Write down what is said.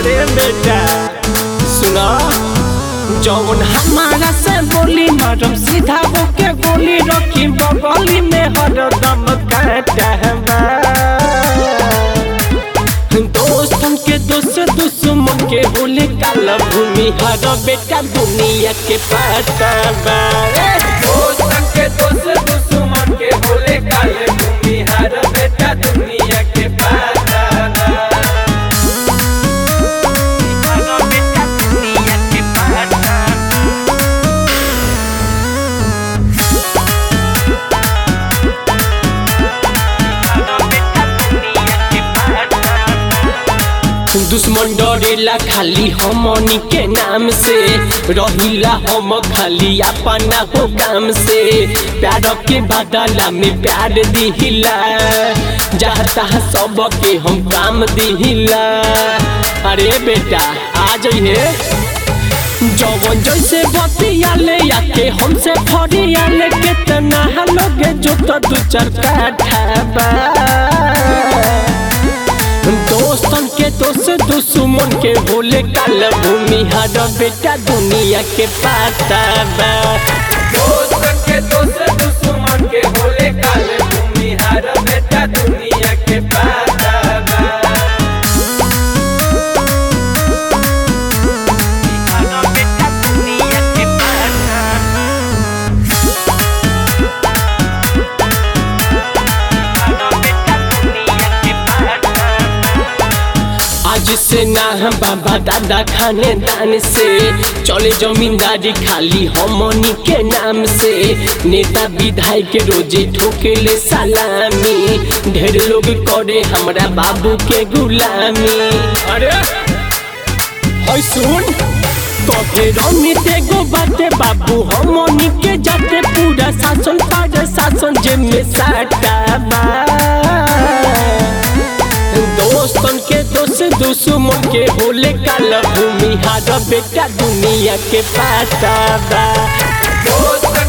अरे बेटा सुना जौन हमारा से बोली मारम सीधा होके गोली रखी बगली में हरदम काटबा दोस्तन के दोस्त दुश्मन के होले काला भूमि हर बेटा दुनिया के पताबा दोस्तन के दोस्त दुश्मन के होले काले भूमि हर बेटा दुनिया के पताबा हर बेटा दुनिया के पताबा दुश्मन डरेला खाली हमनी के नाम से रहिला हम खाली अपना हो काम से प्यार के बदला में प्यार दिहिला जहाँ तहाँ सब के हम काम दिहिला अरे बेटा आ जाइए जवन जैसे बतियाले आके हमसे फरियाले कितना लोग जो तो दू चार काठा दोस्तन के दोस्त दुश्मन के बोले काल भूमि हर बेटा दुनिया के पाता बा दोस्तन के दोस्त दुश्मन के बोले काल भूमि हर बेटा दुनिया के पाता बा हर बेटा दुनिया के पाता आज से ना हम बाबा दादा खाने दान से चले जमींदारी खाली हमनी के नाम से नेता विधायक रोजे ठोकेले सलामी ढेर लोग करे हमरा बाबू के गुलामी अरे होय सुन कहे रमित एगो बाते बाबू हमनी के जाते पूरा शासन पर शासन जे में साटा दोस्तन के दोस्त दुश्मन के होले काल भूमि हार बेटा दुनिया के पाता बा दोस्तन